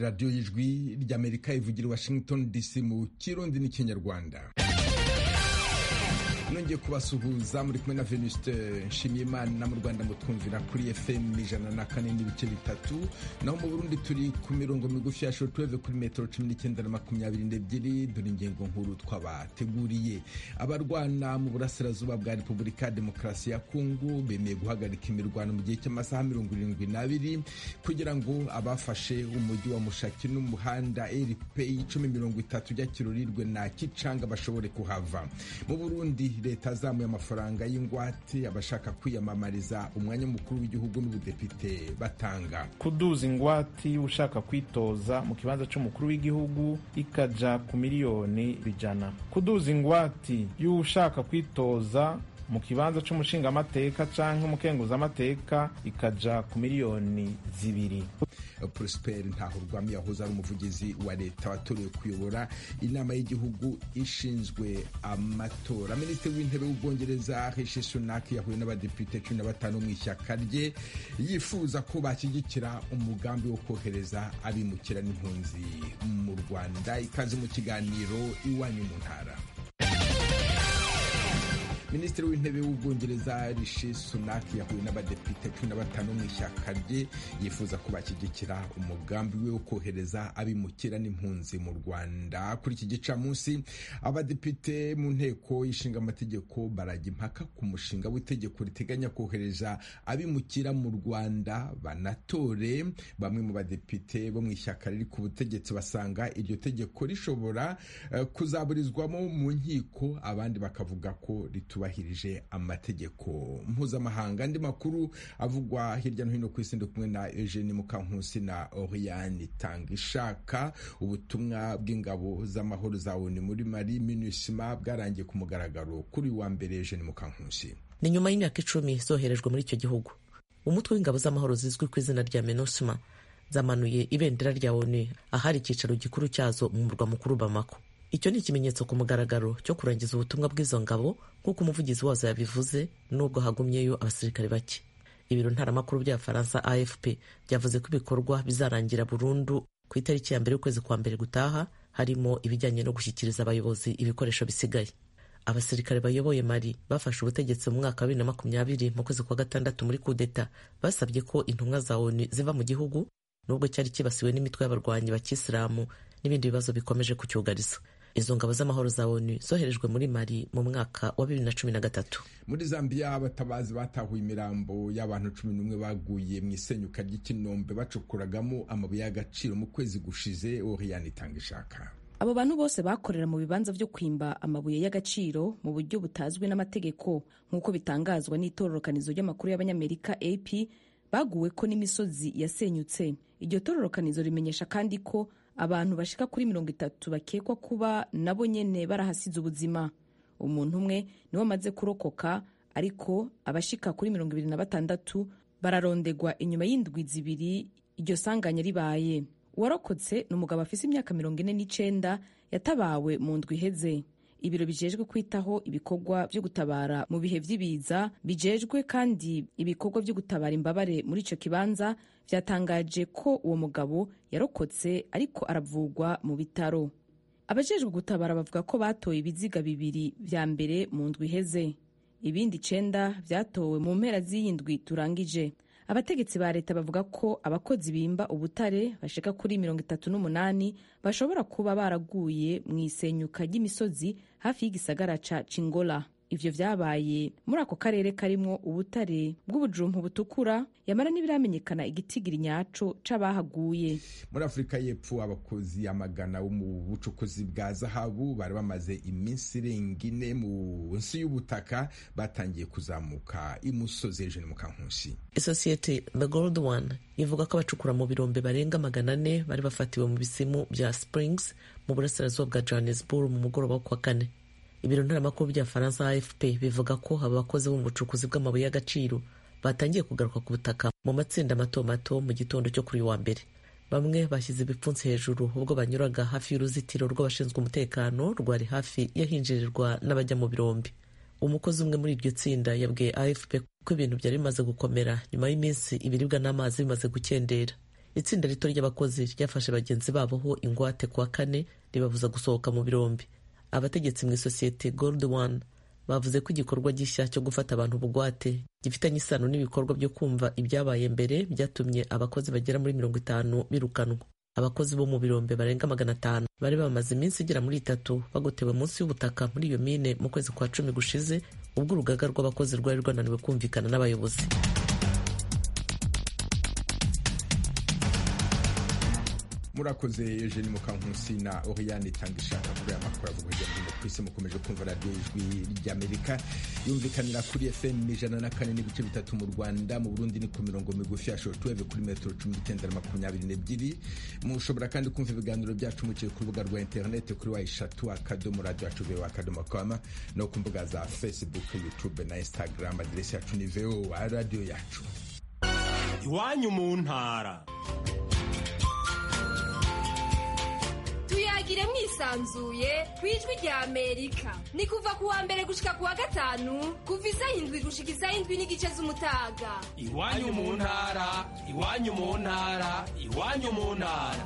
radiyo y'ijwi ry'amerika ivugira i washington dc mu kirundi n'ikinyarwanda nongeye kubasuhuza muri kumwe na venuste nshimiyimana mu rwanda mutwumvira kuri fm ijana na kane n'ibice bitatu naho mu burundi turi ku mirongo migufi ya shortwave kuri metero cumi n'icyenda na makumyabiri n'ebyiri dore ingingo nkuru twabateguriye abarwana mu burasirazuba bwa repubulika ya demokarasi ya kongo bemeye guhagarika imirwano mu gihe cy'amasaha mirongo irindwi n'abiri kugira ngo abafashe umujyi wa mushaki n'umuhanda rp icumi mirongo itatu ujya kirurirwe na kicanga bashobore kuhava mu burundi leta azamuye amafaranga y'ingwate abashaka kwiyamamariza umwanya mukuru w'igihugu n'ubudepite batanga kuduza ingwati ushaka kwitoza mu kibanza cy'umukuru w'igihugu ikaja ku miliyoni ijana kuduza ingwati y'ushaka kwitoza mu kibanza cy'umushingamateka canke umukenguzamateka ikaja ku miliyoni zibiri prosper ntahurwami yahoze ari umuvugizi wa leta watorewe kuyobora inama y'igihugu ishinzwe amatora minisitiri w'intebe w'ubwongereza rishi sunak yahuye n'abadepite cumi na batanu mu ishyaka rye yifuza ko bashyigikira umugambi wo kohereza abimukira n'impunzi mu rwanda ikaze mu kiganiro iwanyu mu ntara minisitiri w'intebe w'ubwongereza rishi sunak yahuye n'abadepite cumi na batanu mu ishyaka rye yifuza ko bashyigikira umugambi we wo kohereza abimukira n'impunzi mu rwanda kuri iki gicamunsi abadepite mu nteko ishinga amategeko barajya impaka ku mushinga w'itegeko riteganya kohereza abimukira mu rwanda banatore bamwe mu badepite bo mu ishyaka riri ku butegetsi basanga iryo tegeko rishobora uh, kuzaburizwamo mu nkiko abandi bakavuga ko rituba bahirije amategeko mpuzamahanga andi makuru avugwa hirya no hino ku isi ndi kumwe na Eugene Mukankusi na Oriane Tangishaka ubutumwa bw'ingabo z'amahoro za ONU muri Mali MINUSMA bwarangiye ku mugaragaro kuri wa mbere Eugene Mukankusi ni nyuma y'imyaka icumi zoherejwe muri icyo gihugu umutwe w'ingabo z'amahoro zizwi ku izina rya MINUSMA zamanuye ibendera rya ONU ahari icyicaro gikuru cyazo mu murwa mukuru Bamako icyo ni ikimenyetso ku mugaragaro cyo kurangiza ubutumwa bw'izo ngabo nk'uko umuvugizi wazo yabivuze nubwo hagumyeyo abasirikare bake ibiro ntaramakuru by'abafaransa afp byavuze ko ibikorwa bizarangira burundu ku itariki ya mbere y'ukwezi kwa mbere gutaha harimo ibijyanye no gushyikiriza abayobozi ibikoresho bisigaye abasirikare bayoboye mari bafashe ubutegetsi mu mwaka wa bibiri na makumyabiri mu kwezi kwa gatandatu muri kudeta basabye ko intumwa za onu ziva mu gihugu nubwo cyari kibasiwe n'imitwe y'abarwanyi bakisilamu n'ibindi bibazo bikomeje kucyugariza izo ngabo z'amahoro za onu zoherejwe muri mali mu mwaka wa bibiri na cumi na gatatu muri zambia abatabazi batahuye imirambo y'abantu cumi n'umwe baguye mu isenyuka ry'ikinombe bacukuragamo amabuye y'agaciro mu kwezi gushize oriyani itanga ishaka abo bantu bose bakorera mu bibanza byo kwimba amabuye y'agaciro mu buryo butazwi n'amategeko nk'uko bitangazwa n'itororokanizo ry'amakuru y'abanyamerika ap baguwe ko n'imisozi yasenyutse iryo tororokanizo rimenyesha kandi ko abantu bashika kuri mirongo itatu bakekwa kuba nabo nyene barahasize ubuzima umuntu umwe niwe amaze kurokoka ariko abashika kuri mirongo ibiri na batandatu bararondegwa inyuma y'indwi zibiri iryo sanganya ribaye uwarokotse ni umugabo afise imyaka mirongo ine n'icenda yatabawe mu ndwi iheze ibiro bijejwe kwitaho ibikorwa byo gutabara mu bihe by'ibiza bijejwe kandi ibikorwa byo gutabara imbabare muri ico kibanza vyatangaje ko uwo mugabo yarokotse ariko aravugwa mu bitaro abajejwe gutabara bavuga ko batoye ibiziga bibiri vya mbere mu ndwi iheze ibindi icenda vyatowe mu mpera z'iyi ndwi turangije abategetsi ba leta bavuga ko abakozi bimba ubutare bashika kuri mirongo itatu n'umunani bashobora kuba baraguye mu isenyuka ry'imisozi hafi y'igisagara ca cingola ivyo vyabaye muri ako karere karimwo ubutare bw'ubujumpu butukura yamara ntibiramenyekana igitigiri nyaco c'abahaguye muri afurika y'epfo abakozi amagana bo mu bucukuzi bwa zahabu bari bamaze iminsi irenga ine munsi y'ubutaka batangiye kuzamuka imusozi hejuru mu kankusi isosiyete the gold one ivuga ko abacukura mu birombe barenga magana ane bari bafatiwe mu bisimu bya springs mu burasirazuba bwa johannesburg mu mugoroba wo kuwa kane ibiro ntaramakuru bya faransa afp bivuga ko aba bakozi bo mu bucukuzi bw'amabuye y'agaciro batangiye kugaruka ku butaka mu matsinda mato mato mu gitondo cyo kuri uyu wa mbere bamwe bashyize ibipfunsi hejuru ubwo banyuraga hafi y'uruzitiro rw'abashinzwe umutekano rwari hafi y'ahinjirirwa n'abajya mu birombe umukozi umwe muri iryo tsinda yabwiye afp ko ibintu byari bimaze gukomera nyuma y'iminsi ibiribwa n'amazi bimaze gukendera itsinda rito ry'abakozi ryafashe bagenzi babo ho ingwate kuwa kane ribabuza gusohoka mu birombe abategetsi mu isosiyete gold one bavuze ko igikorwa gishya cyo gufata abantu bugwate gifitanye isano n'ibikorwa byo kumva ibyabaye mbere byatumye abakozi bagera muri mirongo itanu birukanwa abakozi bo mu birombe barenga magana atanu bari bamaze iminsi igera muri itatu bagotewe munsi y'ubutaka muri iyo mine mu kwezi kwa cumi gushize ubwo urugaga rw'abakozi rwari rwananiwe kumvikana n'abayobozi murakoze eugene mukankusi na oriane itanga ishaka kuri aya makuru avuga hirya no hino ku isi mukomeje kumva radiyo ijwi ry'amerika yumvikanira kuri fm ijana na kane n'ibice bitatu mu rwanda mu burundi ni ku mirongo migufi ya shortwave kuri metero cumi n'icyenda na makumyabiri n'ebyiri mushobora kandi kumva ibiganiro byacu muciye ku rubuga rwa interineti kuri wa eshatu akadomo radiyo yacu vewa akadomo kama no ku mbuga za facebook youtube na instagram aderesi yacu ni vowa radiyo yacu iwanyu mu ntara tuyagire mwisanzuye ku ijwi rya amerika ni kuva ku wa mbere gushika ku wa gatanu kuva isaha indwi gushika isaha indwi n'igice z'umutaga iwanyu mu ntara iwanyu mu ntara iwanyu mu ntara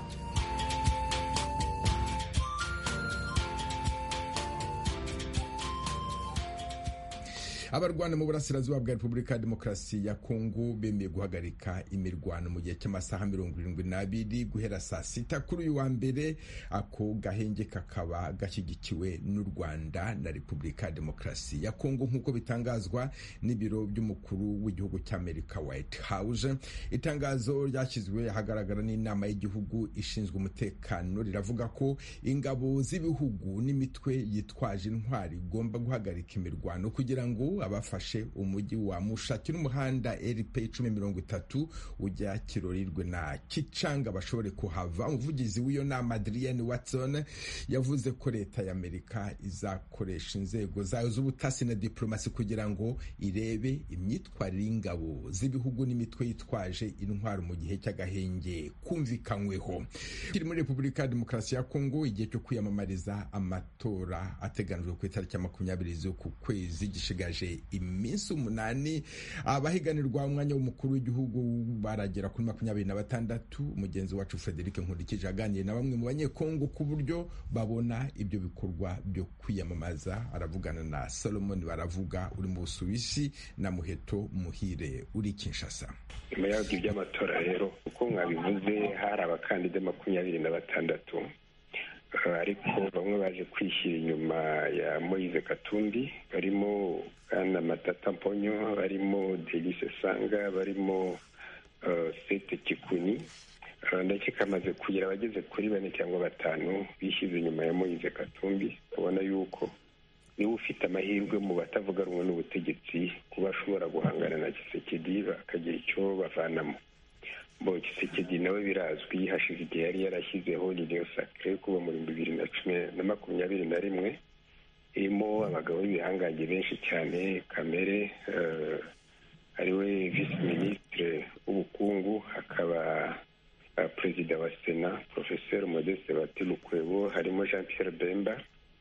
abarwana mu burasirazuba bwa repubulika ya demokarasi ya kongo bemeye guhagarika imirwano mu gihe cy'amasaha mirongo irindwi n'abiri guhera saa sita kuri uyu wa mbere ako gahenge kakaba gashyigikiwe n'u rwanda na repubulika ya demokarasi ya kongo nk'uko bitangazwa n'ibiro by'umukuru w'igihugu cy'amerika white house itangazo ryashyizwe ahagaragara n'inama y'igihugu ishinzwe umutekano riravuga ko ingabo z'ibihugu n'imitwe yitwaje intwari igomba guhagarika imirwano kugira ngo abafashe umujyi wa mushaki n'umuhanda rp icumi mirongo itatu ujya kirorirwe na kicanga bashobore kuhava umuvugizi w'iyo nama adrienne watson yavuze ko leta y'amerika izakoresha inzego zayo z'ubutasi na diplomasi kugira ngo irebe imyitwarire y'ingabo z'ibihugu n'imitwe yitwaje intwaro mu gihe cy'agahenge kumvikanyweho kiri muri repubulika ya demokarasi ya kongo igihe cyo kwiyamamariza amatora ateganijwe ku itariki ya makumyabiri z'uku kwezi gishigaje iminsi umunani abahiganirwa umwanya w'umukuru w'igihugu baragera kuri makumyabiri na batandatu mugenzi wacu frederic nkurikije aganiriye na bamwe mu banyekongo ku buryo babona ibyo bikorwa byo kwiyamamaza aravugana na solomon baravuga uri mu busuwisi na muheto muhire uri kinshasa nyuma y'aho iby'amatora rero uko mwabivuze hari abakandida makumyabiri na batandatu ariko bamwe baje kwishyira inyuma ya moise katumbi barimo bwana matata mponyo barimo delise sanga barimo sete kikuni ndetse kamaze kugira abageze kuri bane cyangwa batanu bishyize inyuma ya moise katumbi ubona yuko niba ufite amahirwe mu batavuga rumwe n'ubutegetsi kuba ashobora guhangana na gisekedi bakagira icyo bavanamo bo gisekedi nawe birazwi hashize igihe yari yarashyizeho ririyo sakire kuva mu bihumbi bibiri na cumi na makumyabiri na rimwe irimo abagabo b'ibihangange benshi cyane kamere ariwe visi minisitire w'ubukungu hakaba perezida wa sena porofeseri modeste batirukwebo harimo jean pierre bemba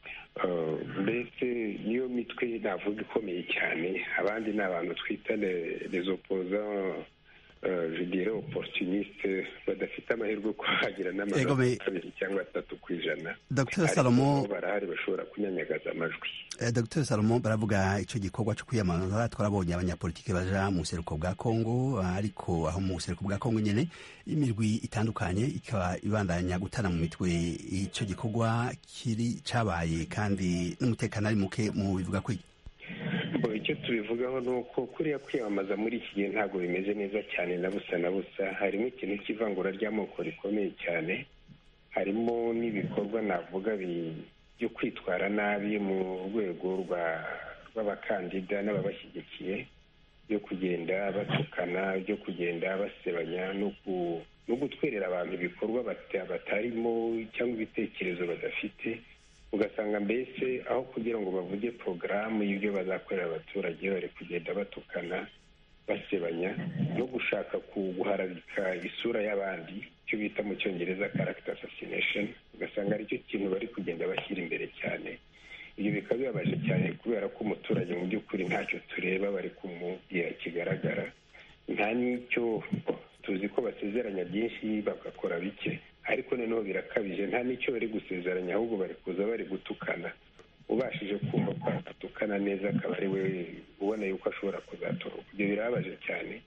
mbese niyo mitwe navuga ikomeye cyane abandi ni abantu twita les opposants judire opportuniste badafite amahirwe ko hagira n'amajwi abiri cyangwa atatu ku ijana dr salomo barahari bashobora kunyanyagaza amajwi dr salomo baravuga icyo gikorwa cyo kwiyamamaza twarabonye abanyapolitiki baja mu buseruko bwa kongo ariko aho mu buseruko bwa kongo nyine imirwi itandukanye ikaba ibandanya gutana mu mitwe icyo gikorwa kiri cabaye kandi n'umutekano ari muke mu bivuga ko icyo tubivugaho ni uko kuriya kwiyamamaza muri iki gihe ntabwo bimeze neza cyane na busa na busa harimo ikintu cy'ivangura ry'amoko rikomeye cyane harimo n'ibikorwa navuga byo kwitwara nabi mu rwego rw'abakandida n'ababashyigikiye byo kugenda batukana byo kugenda basebanya no gutwerera abantu ibikorwa batarimo cyangwa ibitekerezo badafite ugasanga mbese aho kugira ngo bavuge porogaramu y'ibyo bazakorera abaturage bari kugenda batukana basebanya no gushaka guharabika isura y'abandi icyo bita mu cyongereza character assassination ugasanga aricyo kintu bari kugenda bashyira imbere cyane ibyo bikaba bibabaje cyane kubera ko umuturage mu by'ukuri ntacyo tureba bari kumubwira kigaragara nta n'icyo tuzi ko basezeranya byinshi bagakora bike ariko noneho birakabije nta n'icyo bari gusezeranya ahubwo bari kuza bari gutukana ubashije kumva ko atukana neza akaba ari we ubona yuko ashobora kuzatoroka ibyo birababaje cyane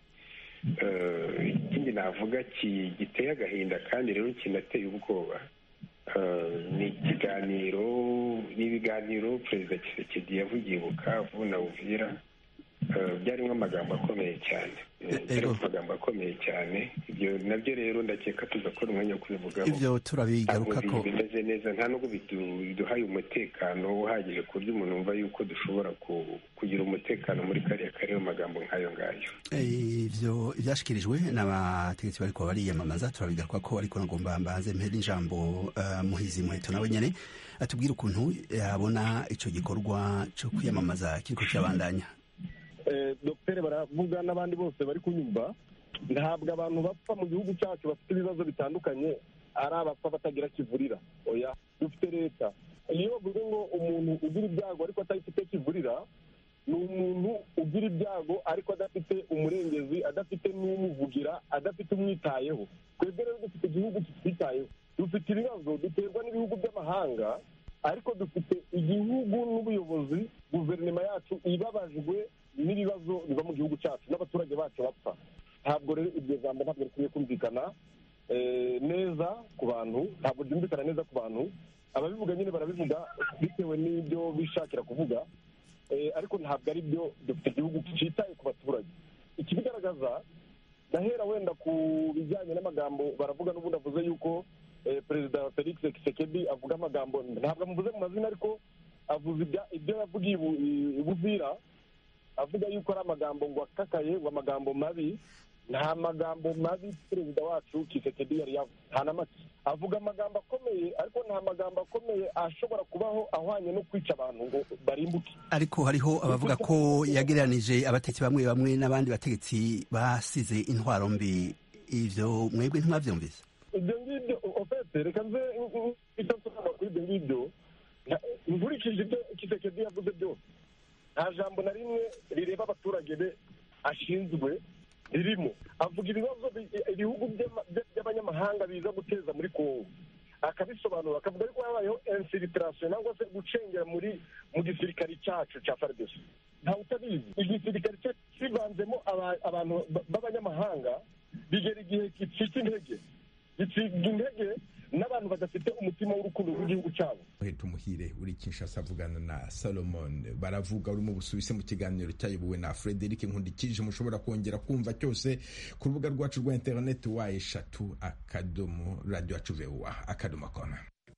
ikindi navuga giteye agahinda kandi rero kinateye ubwoba ni ikiganiro n'ibiganiro perezida kisekedi yavugiye bukavu na uvira byarimo amagambo akomeye cyane byarimo amagambo akomeye cyane ibyo nabyo rero ndakeka tuzakora umwanya wo kubivugaho ibyo turabigaruka ko bimeze neza nta nubwo biduhaye umutekano uhagije ku buryo umuntu wumva yuko dushobora kugira umutekano muri kariya karere mu magambo nk'ayo ngayo ibyo ibyashyikirijwe n'abategetsi bariko bariyamamaza turabigaruka ko ariko nagomba mbanze mpere ijambo muhizi muheto nawe nyine atubwire ukuntu yabona icyo gikorwa cyo kwiyamamaza kiriko kirabandanya dogiteri baravuga n'abandi bose bari kunyumva ntabwo abantu bapfa mu gihugu cyacu bafite ibibazo bitandukanye ari abapfa batagira kivurira oya dufite leta iyo bavuze ngo umuntu ugira ibyago ariko atayifite kivurira ni umuntu ugira ibyago ariko adafite umurengezi adafite n'umuvugira adafite umwitayeho twebwe rero dufite igihugu kitwitayeho dufite ibibazo duterwa n'ibihugu by'amahanga ariko dufite igihugu n'ubuyobozi guverinoma yacu ibabajwe n'ibibazo biva mu gihugu cyacu n'abaturage bacu bapfa ntabwo rero iryo jambo ntabwo rikwiye kumvikana neza ku bantu ntabwo ryumvikana neza ku bantu ababivuga nyine barabivuga bitewe n'ibyo bishakira kuvuga ariko ntabwo ari byo dufite igihugu cyitaye ku baturage ikibigaragaza ndahera wenda ku bijyanye n'amagambo baravuga n'ubundi avuze yuko perezida felix kisekedi avuga amagambo ntabwo amuvuze mu mazina ariko avuze ibyo yavugiye i buvira avuga yuko ari amagambo ngo akakaye ngo amagambo mabi nta magambo mabi perezida wacu kisekedi yari yavuze nta na make avuga amagambo akomeye ariko nta magambo akomeye ashobora kubaho ahwanye no kwica abantu ngo barimbuke ariko hariho abavuga ko yagereranije abategetsi bamwe bamwe n'abandi bategetsi basize intwaro mbi ivyo mwebwe ntimwavyumvise ibyo ngibyo ofete reka nze icyo nsobanura kuri ibyo ngibyo nkurikije ibyo kisekedi yavuze byose nta jambo na rimwe rireba abaturage be ashinzwe ririmo avuga ibibazo ibihugu by'abanyamahanga biza guteza muri kongo akabisobanura akavuga ariko habayeho infiltration cyangwa se gucengera muri mu gisirikare cyacu cya fardc ntawe utabizi igisirikare kivanzemo abantu b'abanyamahanga bigera igihe gicika intege gicika intege n'abantu badafite umutima w'urukundo rw'igihugu cyabo uhita umuhire uri kinshasa avugana na salomon baravuga uri mu busuwisi mu kiganiro cyayobowe na frederic nkundikije mushobora kongera kumva cyose ku rubuga rwacu rwa interineti wa eshatu akadomo radiyo yacu vuba akadomo koma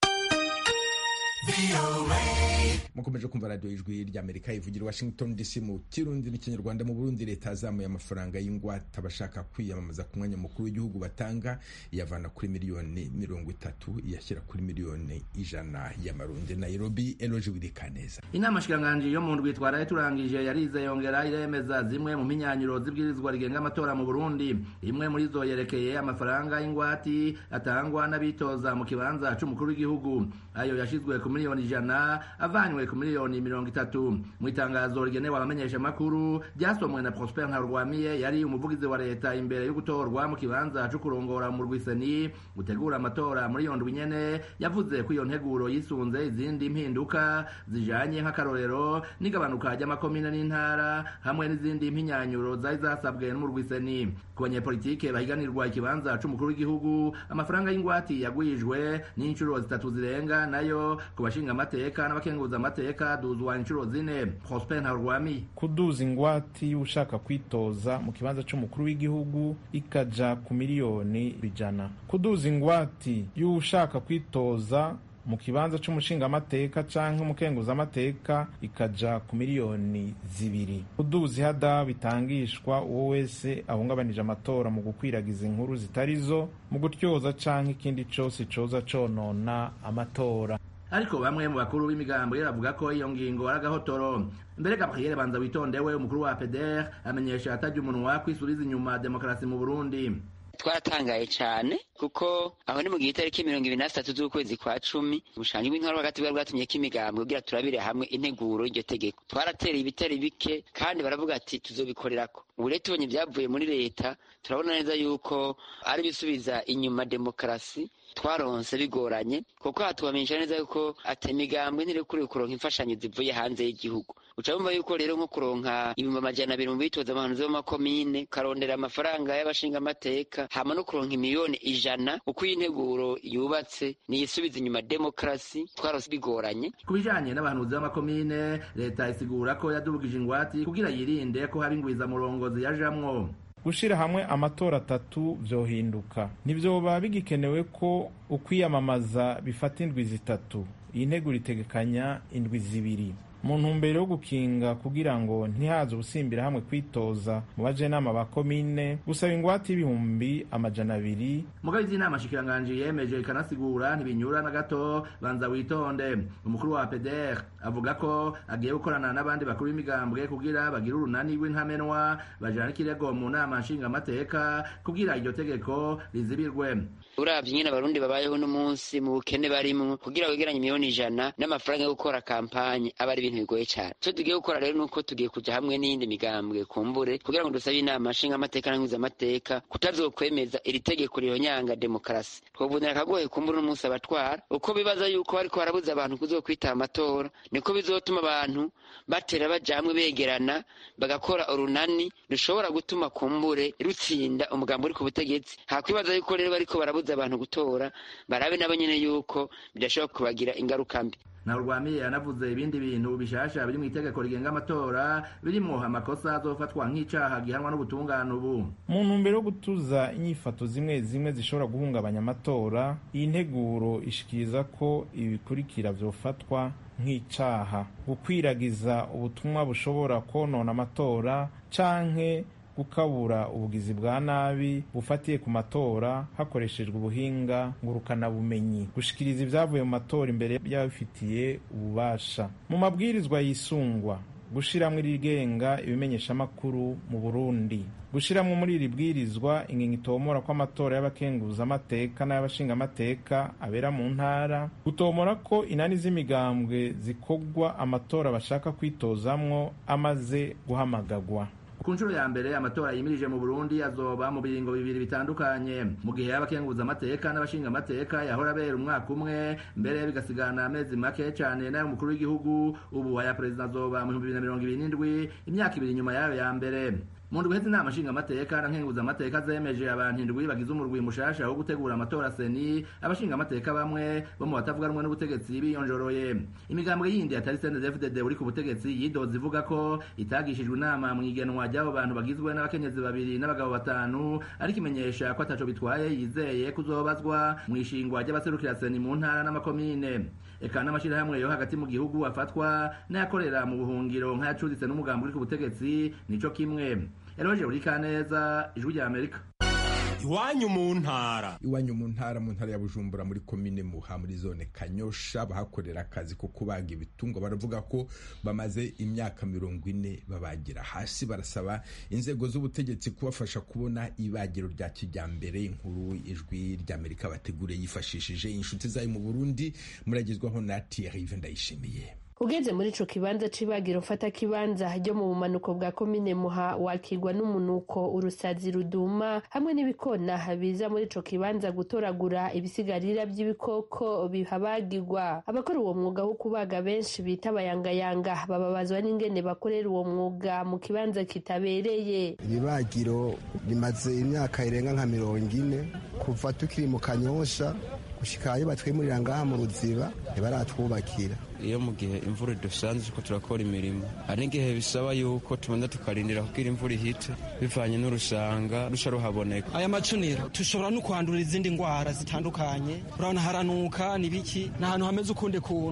mukomeje kumva radiyo ijwi ry'amerika ivugira washington dc mu kirundi n'ikinyarwanda mu burundi leta yazamuye amafaranga y'ingwate abashaka kwiyamamaza ku mwanya mukuru w'igihugu batanga iyavana kuri miliyoni mirongo itatu iyashyira kuri miliyoni ijana y'amarundi nairobi eloji wirikaneza inama shikiranganji yo mu ndwi twaraye turangije yarize yongera iremeza zimwe mu minyanyiro z'ibwirizwa rigenga amatora mu burundi imwe muri zo yerekeye amafaranga y'ingwati atangwa n'abitoza mu kibanza c'umukuru w'igihugu ayo yashizwe ku miliyoni ijana avanywe ku miliyoni mirongo itatu mu itangazo rigenewe abamenyeshamakuru ryasomwe na prosper ntarwamiye yari umuvugizi wa leta imbere yo gutorwa mu kibanza co kurongora mu rwiseni gutegura amatora muri iyo ndwi nyene yavuze ko iyo nteguro yisunze izindi mpinduka zijanye nk'akarorero n'igabanuka ry'amakomine n'intara hamwe n'izindi mpinyanyuro zari zasabwe n'umurwiseni ku banyepolitike bahiganirwa ikibanza c'umukuru w'igihugu amafaranga y'ingwati yagwijwe n'inshuro zitatu zirenga nayo ku bashinga amateka n'abakenguza amateka duzwa inshuro zine prosper ntarwami kuduza ingwati y'ushaka kwitoza mu kibanza c'umukuru w'igihugu ikaja ku miliyoni ijana kuduza ingwati y'ushaka kwitoza mu kibanza c'umushingamateka canke umukenguzamateka ikaja ku miliyoni zibiri kuduza ihada bitangishwa uwo wese ahungabanije amatora mu gukwiragiza inkuru zitarizo mu gutyoza canke ikindi cose coza conona amatora ariko bamwe mu bakuru b'imigambo yaravuga ko iyo ngingo ari agahotoro mbere gabriel banza witondewe umukuru wa peder amenyesha atajya umunwa kwisubiza inyuma demokarasi mu burundi twaratangaye cyane kuko aho ni mu gihe itariki mirongo ibiri na zitatu z'ukwezi kwa cumi ubushangi bw'intwaro hagati bwari bwatumye ko imigambwe kugira turabire hamwe integuro y'iryo tegeko twaratereye ibitari bike kandi baravuga ati tuzobikorerako ubu rero tubonye ibyavuye muri leta turabona neza yuko ari bisubiza inyuma demokarasi twaronse bigoranye kuko hatubamenyesha neza yuko ati imigambwe ntirekuriwe kuronka imfashanyo zivuye hanze y'igihugu uca bumva yuko rero nko kuronka ibihumbi amajana abiri mu bitoza abahanuzi b'amakomine ukarondera amafaranga y'abashingamateka hama no kuronka imiliyoni ijana uko iyi nteguro yubatse niyisubiza inyuma demokarasi twaronse bigoranye ku bijanye n'abahanuzi b'amakomine leta isigura ko yadubugije ingwati kugira yirinde ko haba ingwizamurongozi yajamwo gushira hamwe amatora atatu vyohinduka ntivyoba bigikenewe ko ukwiyamamaza bifata indwi zitatu iyi nteguro itegekanya indwi zibiri mu ntumbero yo gukinga kugira ngo ntihaze ubusimbira hamwe kwitoza mu bajenama ba komine gusaba ingwate y'ibihumbi amajana abiri mugabe inama shikiranganji yemeje ikanasigura ntibinyura na gato banza witonde umukuru wa peder avuga ko agiye gukorana n'abandi bakuru b'imigambwe kugira bagire urunani rw'intamenwa bajana ikirego mu nama nshingamateka kugira iryo tegeko rizibirwe uravye nyene abarundi babayeho n'umunsi mu bukene barimwo kugira wegeranye miliyoni ijana n'amafaranga yo gukora kampanye aba ari ibintu bigoye cyane icyo tugiye gukora rero ni uko tugiye kuja hamwe n'iyindi migambwe kumbure kugira ngo dusabe inama nshingamateka n'nkwizamateka kutazokwemeza iri tegeko rihonyanga demokarasi twovunira akagohe kumbure n'umunsi abatwara uko bibaza yuko bariko barabuza abantu kuzokwitaba amatora niko bizotuma abantu batera baja hamwe begerana bagakora urunani rushobora gutuma kumbure rutsinda umugambi uri ku butegetsi hakwibaza yuko rero bariko barabuza abantu gutora barabe nabo nyene yuko bidashobora kubagira ingaruka mbi na urwamiye yanavuze ibindi bintu bishasha biri mu itegeko rigenga amatora birimwo amakosa azofatwa nk'icaha gihanwa n'ubutungane ubu mu ntumbero yo gutuza inyifato zimwe zimwe zishobora guhungabanya amatora iyi nteguro ishikiriza ko ibikurikira vyofatwa nk'icaha gukwiragiza ubutumwa bushobora konona amatora canke gukabura ubugizi bwa nabi bufatiye ku matora hakoreshejwe ubuhinga ngurukanabumenyi gushikiriza ibyavuye mu matora imbere y'ababifitiye ububasha mu mabwirizwa yisungwa gushiramwo irigenga ibimenyeshamakuru mu burundi gushiramwo muri iri bwirizwa ingingo itomora ko amatora y'abakenguzamateka n'ay'abashingamateka abera mu ntara gutomora ko inani z'imigambwe zikogwa amatora bashaka kwitozamwo amaze guhamagagwa ku nshuro ya mbere amatora yimirije mu burundi azoba mu biringo bibiri bitandukanye mu gihe y'abakenguza amateka n'abashinga amateka yahora abera umwaka umwe mbere bigasigana amezi make cyane n'ay'umukuru w'igihugu ubu aya perezida azoba mu bihumbi bibiri na mirongo ibiri n'indwi imyaka ibiri inyuma yayo ya mbere mu ndwi hezi inama nshinga amateka na nkenguza amateka zemeje abantu indwi bagize umurwi mushasha wo gutegura amatora seni abashinga amateka bamwe bo mu batavuga rumwe n'ubutegetsi biyonjoroye imigambwe yindi atari CNDD-FDD uri ku butegetsi yidoze ivuga ko itagishijwe inama mu igenwa ry'abo bantu bagizwe n'abakenyezi babiri n'abagabo batanu ariko imenyesha ko ataco bitwaye yizeye kuzobazwa mu ishingwa ry'abaserukira seni mu ntara n'amakomine eka n'amashirahamwe yo hagati mu gihugu afatwa n'ayakorera mu buhungiro nk'ayacuditse n'umugambi uri ku butegetsi nico kimwe eroje urikaneza ijwi rya amerika iwanyu mu ntara iwanyu mu ntara mu ntara ya bujumbura muri komine muha muri zone kanyosha bahakorera akazi ko kubaga ibitungwa baravuga ko bamaze imyaka mirongo ine babagira hasi barasaba inzego z'ubutegetsi kubafasha kubona ibagiro rya kijyambere inkuru ijwi ry'amerika bateguriye yifashishije inshuti zayo mu burundi muragezwaho na thierry ndayishimiye ugeze muri ico kibanza c'ibagiro mfata kibanza ryo mu bumanuko bwa komine muha wakirwa n'umunuko urusazi ruduma hamwe n'ibikona biza muri ico kibanza gutoragura ibisigarira by'ibikoko bihabagirwa abakora uwo mwuga wo kubaga benshi bita abayangayanga bababazwa n'ingene bakorera uwo mwuga mu kibanza kitabereye ibibagiro rimaze imyaka irenga nka mirongo ine kuva tukiri mu kanyosha gushika iyo batwimurira ngaha mu ruziba ntibaratwubakira iyo mu gihe imvura idusanze ko turakora imirimo hari n'igihe bisaba yuko tubanza tukarindira kugira imvura ihite bivanye n'urusanga rusha ruhaboneka aya macuniro tushobora no kwandura izindi ndwara zitandukanye urabona haranuka nibiki ni ahantu hameze ukundi kuntu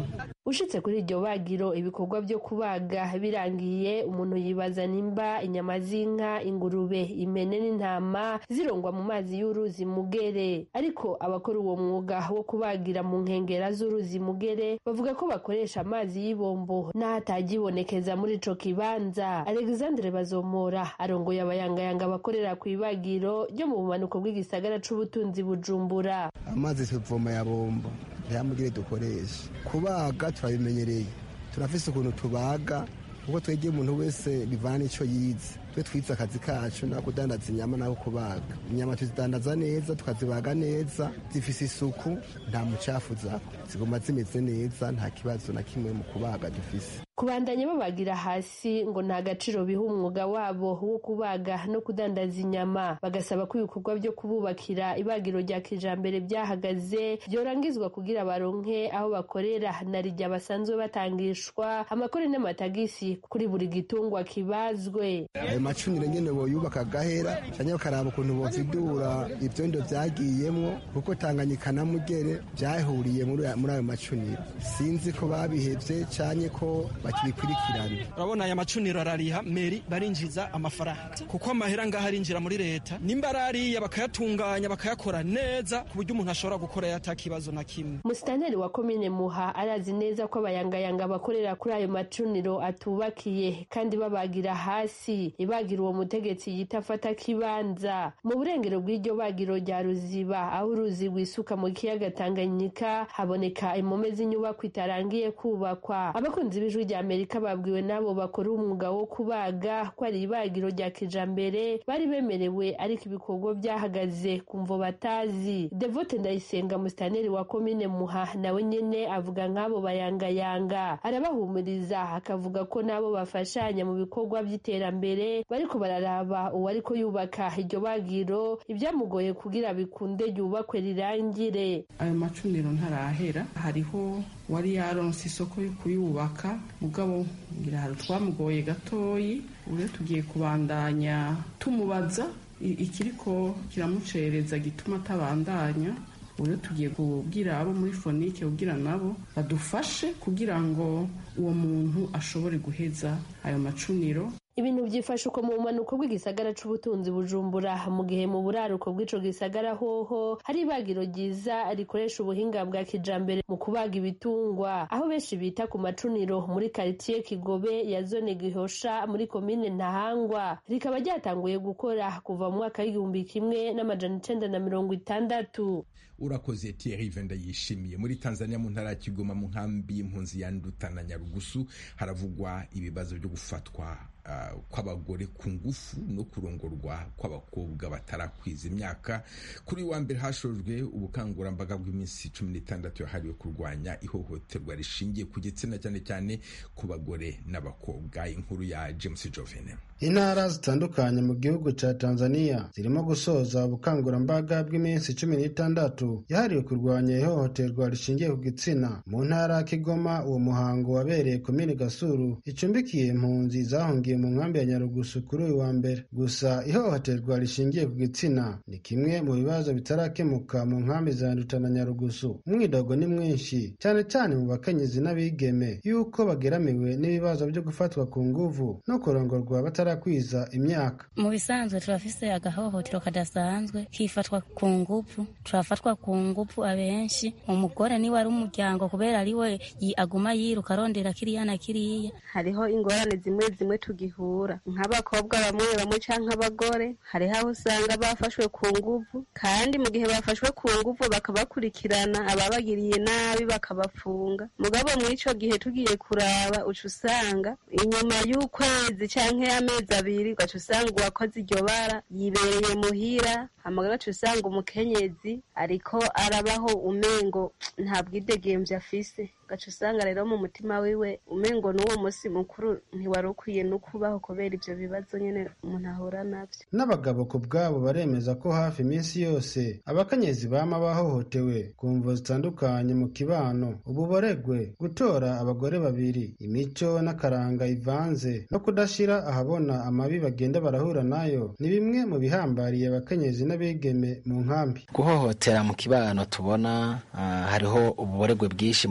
ushitse kuri iryo bagiro ibikorwa byo kubaga birangiye umuntu yibaza nimba inyama z'inka ingurube impene n'intama zirongwa mu mazi y'uruzi mugere ariko abakora uwo mwuga wo kubagira mu nkengera z'uruzi mugere bavuga ko bakoresha amazi y'ibombo n'ahatagibonekeza muri ico kibanza alexandre bazomora arongoye abayangayanga bakorera ku ibagiro ryo mu bumanuko bw'igisagara c'ubutunzi bujumbura amazi tuvoma ya bombo ntiyamugire dukoresha kubaga turabimenyereye turafise ukuntu tubaga kuko twegeye umuntu wese bivana n'ico yize twe twize akazi kacu nako kudandaza inyama nako kubaga inyama tuzidandaza neza tukazibaga neza zifise isuku nta mucafu zako ziguma zimeze neza nta kibazo na kimwe mu kubaga dufise kubandanya babagira hasi ngo nta gaciro biha umwuga wabo wo kubaga no kudandaza inyama bagasaba ko ibikorwa byo kububakira ibagiro rya kijambere byahagaze byorangizwa kugira baronke aho bakorera na rijya basanzwe batangishwa amakore n'amatagisi kuri buri gitungwa kibazwe ayo macuniro nyene boyubaka gahera canke bakaraba ukuntu bovidura ivyondo vyagiyemwo kuko tanganyika na mugere vyahuriye muri ayo macuniro sinzi ko babihevye canke ko bakibikurikirana urabona aya macuniro arariha meri barinjiza amafaranga kuko amahera ngaho arinjira muri leta nimba arariya bakayatunganya bakayakora neza ku buryo umuntu ashobora gukora ata kibazo na kimwe musitanteri wa komine muha arazi neza ko abayangayanga bakorera kuri ayo macuniro atubakiye kandi babagira hasi ibagira uwo mutegetsi yita afata kibanza mu burengero bw'iryo bagiro rya ruziba aho uruzi rwisuka mu kiyaga tanganyika haboneka impome z'inyubako itarangiye kubakwa abakunzi b'ijwi rya amerika babwiwe n'abo bakora umwuga wo kubaga ko ari ibagiro rya kijambere bari bemerewe ariko ibikorwa byahagaze ku mvo batazi devote ndayisenga musitaneri wa komine muha nawe nyene avuga nk'abo bayangayanga arabahumuriza akavuga ko n'abo bafashanya mu bikorwa by'iterambere bariko bararaba uwariko yubaka iryo bagiro ibyamugoye kugira bikunde ryubakwe rirangire ayo macuniro ntarahera hariho wari yaronse isoko yo kuyubaka mugabo ngira hari twamugoye gatoyi ubu tugiye kubandanya tumubaza ikiriko kiramucereza gituma atabandanya ubu tugiye kubwira abo muri fonike kugira nabo badufashe kugira ngo uwo muntu ashobore guheza ayo macuniro ibintu byifashe uko mu bumanuko bw'igisagara c'ubutunzi bujumbura mu gihe mu buraruko bw'ico gisagara hoho hari ibagiro ryiza rikoresha ubuhinga bwa kijambere mu kubaga ibitungwa aho benshi bita ku macuniro muri karitiye kigobe ya zone gihosha muri komine ntahangwa rikaba ryatanguye gukora kuva mu mwaka w'igihumbi kimwe n'amajana icenda na mirongo itandatu urakoze Thierry Venda yishimiye muri Tanzania mu ntara ya Kigoma mu nkambi y'impunzi ya Nduta na Nyarugusu haravugwa ibibazo byo gufatwa uh, kw'abagore ku ngufu no kurongorwa kw'abakobwa batarakwiza imyaka kuri wa mbere hashojwe ubukangurambaga bw'iminsi cumi n'itandatu yahariwe kurwanya ihohoterwa rishingiye ku gitsina cyane cyane ku bagore n'abakobwa inkuru ya James Jovene intara zitandukanye mu gihugu cya tanzania zirimo gusoza ubukangurambaga bw'iminsi cumi n'itandatu yahariwe kurwanya ihohoterwa rishingiye ku gitsina mu ntara ya kigoma uwo muhango wabereye komini gasuru icumbikiye impunzi zahungiye mu nkambi ya nyarugusu kuri uyu wa mbere gusa ihohoterwa rishingiye ku gitsina ni kimwe mu bibazo bitarakemuka mu nkambi za nduta na nyarugusu umwidogo ni mwinshi cyane cyane mu bakenyezi n'abigeme yuko bageramiwe n'ibibazo byo gufatwa ku nguvu no kurongorwa batara kwiza imyaka mu bisanzwe turafise agahohotero kadasanzwe kifatwa ku nguvu turafatwa ku nguvu abenshi umugore niwe ari umuryango kubera ari we aguma yiruka arondera kiriya na kiriya hariho ingorane zimwe zimwe tugihura nk'abakobwa bamwe bamwe canke abagore hariho aho usanga bafashwe ku nguvu kandi mu gihe bafashwe ku nguvu bakabakurikirana ababagiriye nabi bakabafunga mugabo mw'ico gihe tugiye kuraba uca usanga inyuma y'ukwezi canke amezi abiri ugaca usanga uwakoze iryo bara yibereye muhira hama ugaca usanga umukenyezi ariko arabaho umengo nta bwidegemvye afise ugaca usanga rero mu mutima wiwe umengo n'uwo musi mukuru ntiwari ukwiye no kubaho kubera ivyo bibazo nyene umuntu ahura navyo n'abagabo ku bwabo baremeza ko hafi iminsi yose abakenyezi bama bahohotewe ku mvo zitandukanye mu kibano ububoregwe gutora abagore babiri imico n'akaranga ivanze no kudashira ahabona amabi bagenda barahura nayo ni bimwe mu bihambariye abakenyezi n'abigeme mu nkambi guhohotera mu kibano tubona uh, hariho ububoregwe bwinshi mu bantu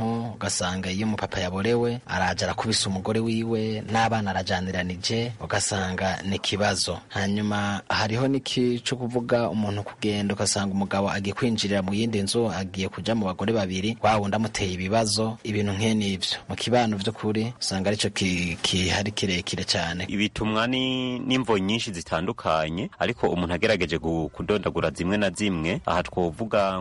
abantu ugasanga iyo umupapa yaborewe araja arakubisa umugore wiwe n'abana arajaniranije ugasanga ni ikibazo hanyuma hariho n'iki cyo kuvuga umuntu kugenda ugasanga umugabo agiye kwinjirira mu yindi nzu agiye kuja mu bagore babiri wa wundi amuteye ibibazo ibintu nk'iyo n'ivyo mu kibano vy'ukuri usanga arico kihari kirekire cyane ibitumwa ni n'imvo nyinshi zitandukanye ariko umuntu agerageje kudondagura zimwe na zimwe aha twovuga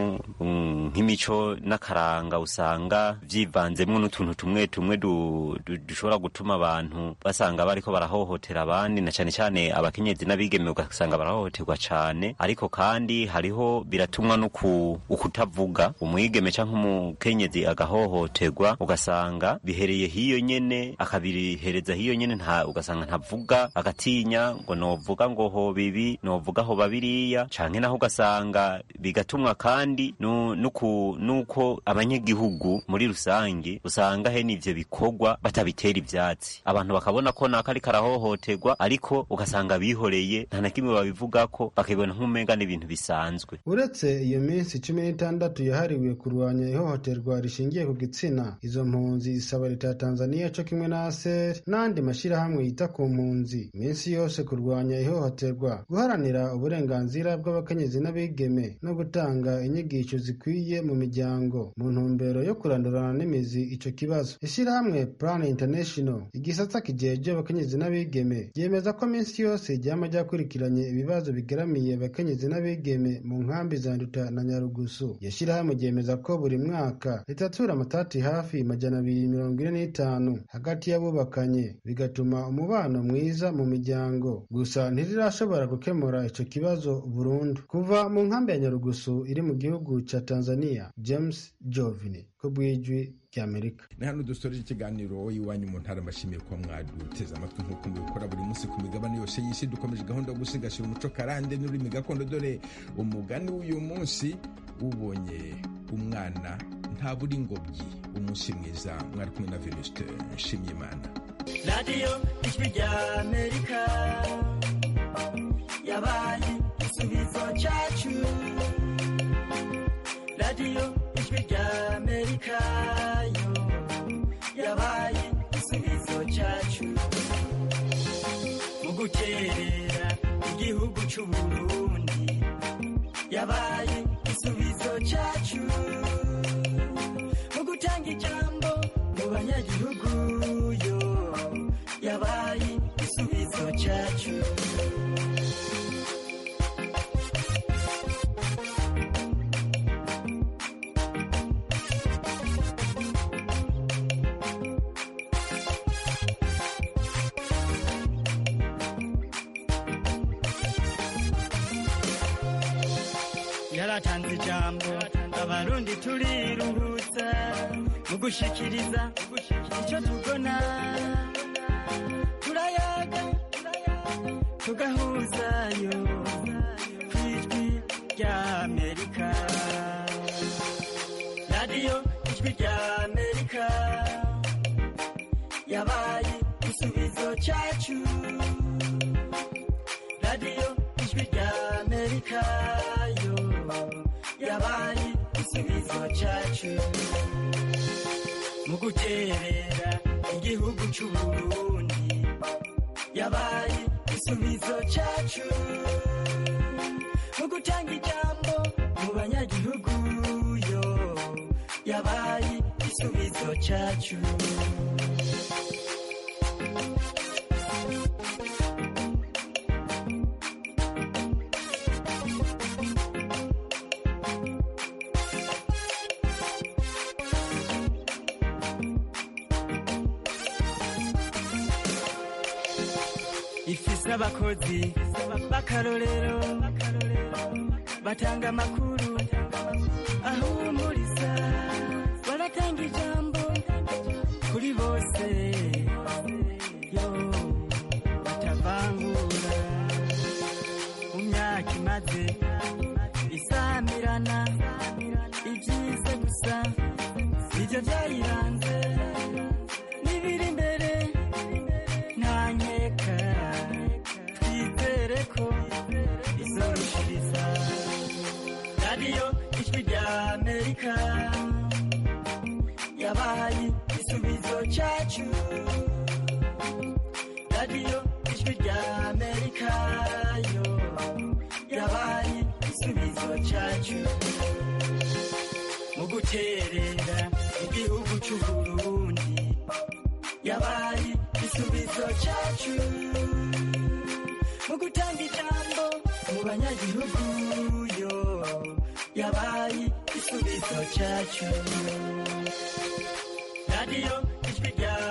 nk'imico n'akaranga usanga vyivanzemwo n'utuntu tumwe tumwe dushobora gutuma abantu basanga bariko barahohotera abandi na cane cane abakenyezi n'abigeme ugasanga barahohoterwa cane ariko kandi hariho biratumwa no ukutavuga umwigeme canke umukenyezi agahohoterwa ugasanga bihereye hiyo nyene akabihereza hiyo nyene nta ugasanga ntavuga agatinya ngo novuga ngo ho bibi novuga ho babiriya canke naho ugasanga bigatumwa kandi nuko nuko abanyagihugu muri rusange usanga he n'ivyo bikorwa batabitera ivyatsi abantu bakabona ko nako ariko arahohoterwa ariko ugasanga bihoreye nta na kimwe babivugako bakibona nk'umenga n'ibintu bisanzwe uretse iyo minsi cumi n'itandatu yahariwe kurwanya ihohoterwa rishingiye ku gitsina izo mpunzi isaba leta ya tanzania co kimwe na aser n'andi mashyirahamwe yita ku mpunzi iminsi yose kurwanya ihohoterwa guharanira uburenganzira bw'abakenyezi n'abigeme no gutanga inyigisho zikwiye mu miryango mu ntumbero yo kurandurana n'imizi ico kibazo ishyirahamwe plan international igisata kijeje abakenyezi n'abigeme ryemeza ko minsi yose ryama ryakurikiranye ibibazo bigeramiye abakenyezi n'abigeme mu nkambi za nduta na nyarugusu iryo shyirahamwe ryemeza ko buri mwaka ritatura amatati hafi majana abiri mirongo ine n'itanu hagati y'abubakanye bigatuma umubano mwiza mu miryango gusa ntirirashobora gukemura ico kibazo burundu kuva mu nkambi ya nyarugusu iri mu gihugu ca tanzania james jovini ko bwijwi ry'amerika ni hano dusoreje ikiganiro iwanyu mu ntara mbashimiye kuba mwaduteze amatwi nk'uko mubikora buri munsi ku migabane yose y'isi dukomeje gahunda yo gusigasira umuco karande n'ururimi gakondo dore umugani w'uyu munsi ubonye umwana ntabura ingobyi umunsi mwiza mwari kumwe na venuste nshimyimana radiyo ijwi ry'amerika yabaye igisubizo cyacu radiyo ijwi ry'amerika yo yabaye igisubizo cyacu mu guterera igihugu cy'uburundi yabaye igisubizo cyacu mu gutanga ijambo mu banyagihugu yo yabaye igisubizo cyacu yaratanze ijambo abarundi turiruhutsa mu gushikiriza icyo tubona turayaga tugahuzayo ku ijwi ry'amerika radiyo ijwi ry'amerika yabaye igisubizo cyacu radiyo ijwi ry'amerika yo yabaye igisubizo cyacu mu guterera igihugu cy'uburundi yabaye igisubizo cyacu mu gutanga ijambo mu banyagihugu yo yabaye igisubizo cyacu ifise abakozi b'akarorero batanga amakuru ahumuriza baratanga ijambo kuri bose yo batavangura mu myaka imaze isamirana ibyiza gusa nibyo byayiranze n'ibiri imbere nta nkeka twizere ko izorushiriza radiyo ijwi ry'amerika radiyo ijwi rya amerika yo yabaye igisubizo cyacu mu guterera igihugu cy'uburundi yabaye igisubizo cyacu mu gutanga ijambo mu banyagihugu yo yabaye igisubizo cyacu radiyo ijwi rya